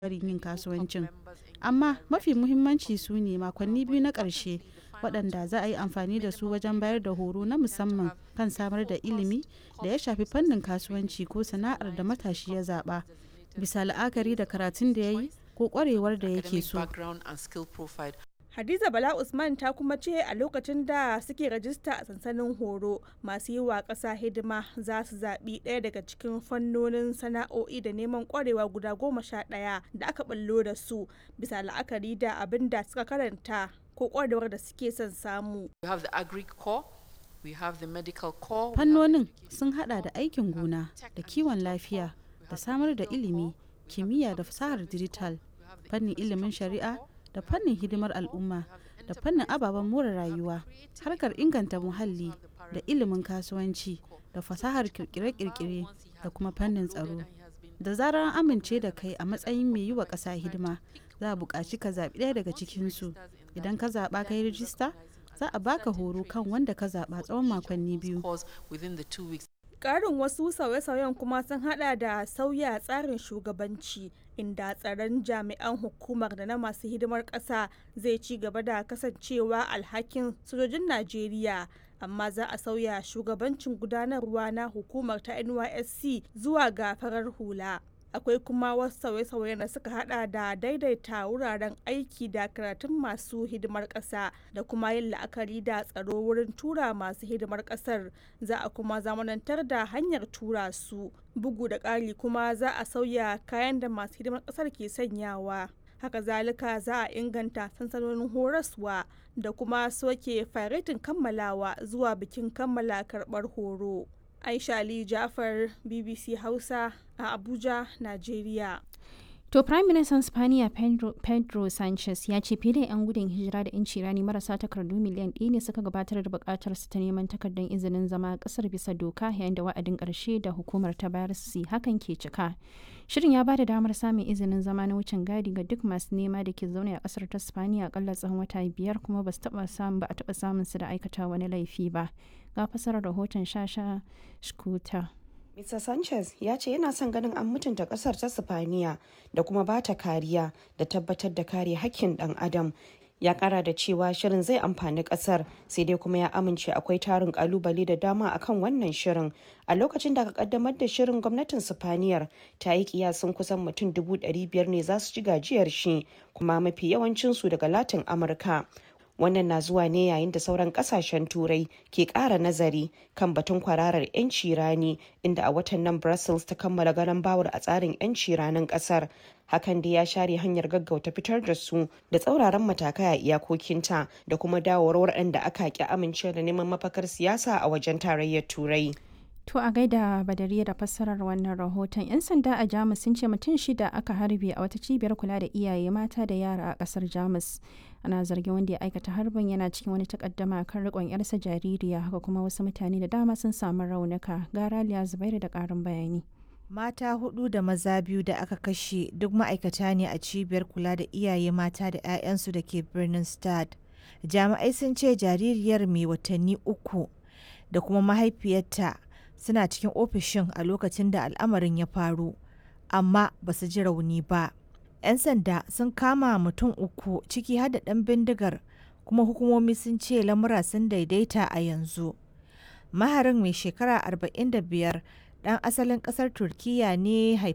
barin yin kasuwancin amma mafi muhimmanci su ne makonni biyu na ƙarshe waɗanda za a yi amfani da su wajen bayar da horo na musamman kan samar da ilimi da ya shafi fannin kasuwanci ko sana'ar da matashi ya zaɓa bisa la'akari da karatun da ya yi ko ƙwarewar da yake so Hadiza Bala Usman ta kuma ce a lokacin da suke rajista a sansanin horo masu yi wa ƙasa hidima za su zaɓi ɗaya daga cikin fannonin sana'o'i da neman ƙwarewa guda goma sha ɗaya da aka ɓullo da su bisa la'akari da abin da suka karanta ko ƙwarewar da suke son samu. Fannonin sun hada da aikin gona da kiwon lafiya da samar da ilimi, kimiyya da fasahar dijital, fannin ilimin shari'a da fannin hidimar al'umma da fannin ababen more rayuwa harkar inganta muhalli da ilimin kasuwanci da fasahar kirkire-kirkire da kuma fannin tsaro da zarar an amince da kai a matsayin mai yi wa ƙasa hidima za a buƙaci ka zaɓi ɗaya daga cikinsu idan ka zaɓa ka yi rijista za a baka horo kan wanda ka zaɓa tsawon makonni biyu Ƙarin wasu sauye-sauyen kuma sun hada da sauya tsarin shugabanci inda tsaron jami'an hukumar da na masu hidimar ƙasa zai ci gaba da kasancewa alhakin sojojin Najeriya. amma za a sauya shugabancin gudanarwa na hukumar ta nysc zuwa ga farar hula akwai kuma wasu sauye-sauye da suka hada da daidaita wuraren aiki da karatun masu hidimar ƙasa da kuma yin la'akari da tsaro wurin tura masu hidimar ƙasar za a kuma zamanantar da hanyar tura su bugu da ƙari kuma za a sauya kayan da masu hidimar ƙasar ke sanyawa haka zalika za a inganta sansanonin horaswa da kuma soke faretin kammalawa zuwa bikin kammala karɓar horo. Aisha Ali Jafar BBC Hausa a Abuja, Najeriya. To Prime Minister Spaniya Pedro, Pedro Sanchez ya ce fiye da 'yan gudun hijira da 'yanci rani marasa takardu miliyan ɗaya ne suka gabatar da buƙatar su ta neman takardar izinin zama ƙasar bisa doka yayin da wa'adin ƙarshe da hukumar ta bayar su hakan ke cika. Shirin ya ba da damar samun izinin zama na wucin gadi ga duk masu nema da ke zaune a ƙasar ta Spaniya akalla tsawon wata biyar kuma ba su taɓa samun ba a taɓa samun su da aikata wani laifi ba. Ga fasarar rahoton Shasha Shkuta. Mr. Sanchez ya ce yana son ganin an mutunta kasar ta Sifaniya da kuma ba ta kariya da tabbatar da kare hakkin dan adam. Ya kara da cewa shirin zai amfani kasar sai dai kuma ya amince akwai tarin kalubale da dama akan wannan shirin. A lokacin da aka kaddamar da shirin gwamnatin Sifaniyar ta yi kiyasin kusan mutum dubu biyar ne za su ci gajiyar shi kuma mafi yawancinsu daga Latin Amurka. wannan na zuwa ne yayin da sauran kasashen turai ke kara nazari kan batun kwararar 'yanci rani inda a watan nan brussels ta kammala garan bawar a tsarin 'yanci ranin kasar hakan da ya share hanyar gaggauta fitar da su da tsauraran matakai a iyakokinta da kuma dawowar waɗanda aka ki amince da neman mafakar siyasa a wajen tarayyar turai To a gaida badariya da fassarar wannan rahoton 'yan sanda a Jamus sun ce mutum shida aka harbe a wata cibiyar kula da iyaye mata da yara a kasar Jamus. Ana zargin wanda ya aikata harbin yana cikin wani takaddama kan rikon yarsa jaririya haka kuma wasu mutane da dama sun samu raunuka. Gara Liya Zubairu da karin bayani. Mata hudu da maza biyu da aka kashe duk ma'aikata ne a cibiyar kula da iyaye mata da 'ya'yansu da ke birnin Stad. Jami'ai sun ce jaririyar mai watanni uku da kuma mahaifiyarta suna cikin ofishin a lokacin da al'amarin ya faru amma ba su ji rauni ba 'yan sanda sun kama mutum uku ciki har da ɗan bindigar kuma hukumomi sun ce lamura sun daidaita a yanzu maharin mai shekara 45 ɗan asalin ƙasar turkiya ne